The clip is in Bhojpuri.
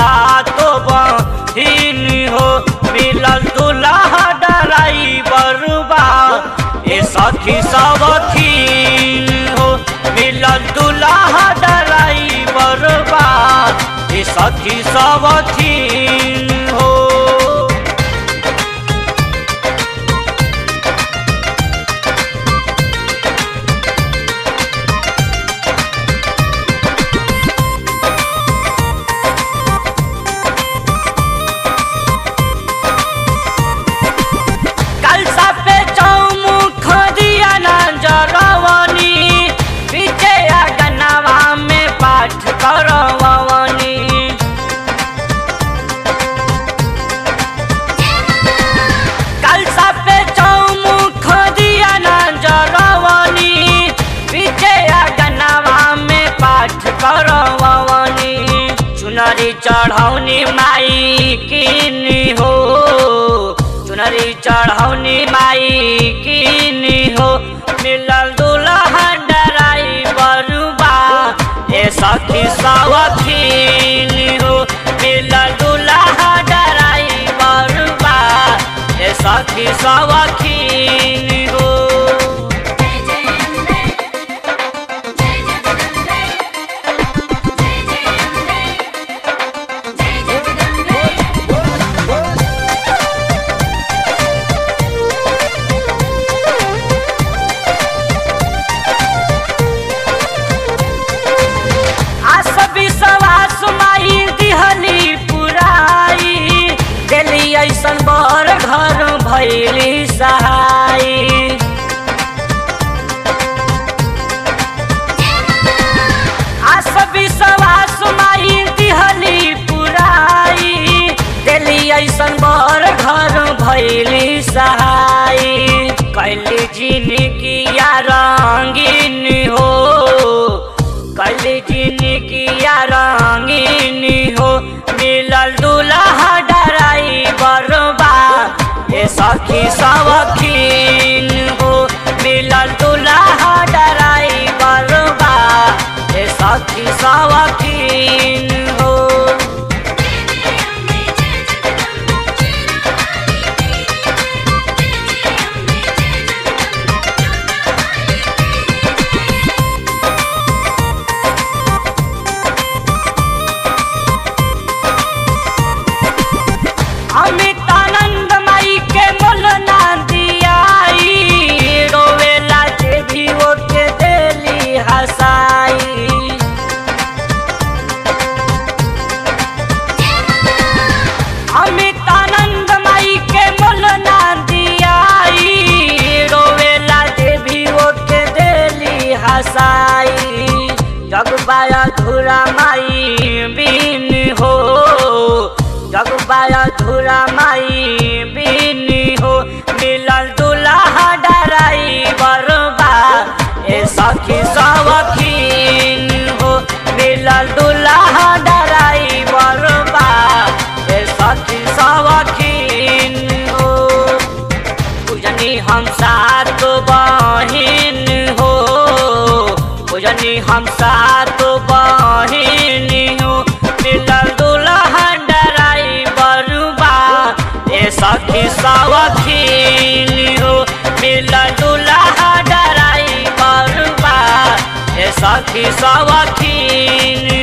सातो बहिन हो मिलल दुल्हा ड्राइवर बा ए सखी सवखीन हो मिलल दुल्हा ड्राइवर बा ए सखी सवखीन हो कलसा पे चौमुख दिया ना जरवनी पीछे गनवा में पाठ करवनी कलसा पे चौमुख दिया ना जरवनी पीछे गनवा में पाठ करवनी चुनरी चढ़ौनी माई किनी हो चुनरी चढ़ौनी माई किनी हो मिलल दुल्हा ड्राइवर बा ए सखी सवखीन हो मिलल दुल्हा ड्राइवर बा ए सखी सवखीन हो जय जय अम्बे जय जगदम्बे जय जय अम्बे जय जगदम्बे आस विश्वास माई दिहली पुराई दिली ऐसन बर घर भैली सहाई आस विश्वास माई दिहली पुराई दिली ऐसन बर घर भैली सहाई कैली जिंदगी रंगीन हो कैली जिंदगी रंगीन हो मिलल दुल्हा ड्राइवर बा ए सखी सवखीन हो मिलल दुल्हा ड्राइवर बा ए सखी सवखीन हो जय जय अम्बे जय जगदम्बे जय जय अम्बे जय अमितानंद माई के मोल ना दियाई रोवेला जे भी ओके देली हसाई अमितानंद माई के मोल ना दियाई रोवेला जे भी ओके देली हसाई जगबाया धुरा माई बीन हो जगबाया धुरा माई बीन हो मिलल दुल्हा ड्राइवर बा ए सखी सवखीन हो मिलल दुल्हा ड्राइवर बा ए सखी सवखीन हो पूजनी हम सात बहिन हो पूजनी हम सात बहिन हो मिलल दुल्हा ड्राइवर बा ए सखी सवखीन हो मिलल दुल्हा ड्राइवर बा ए सखी सवखीन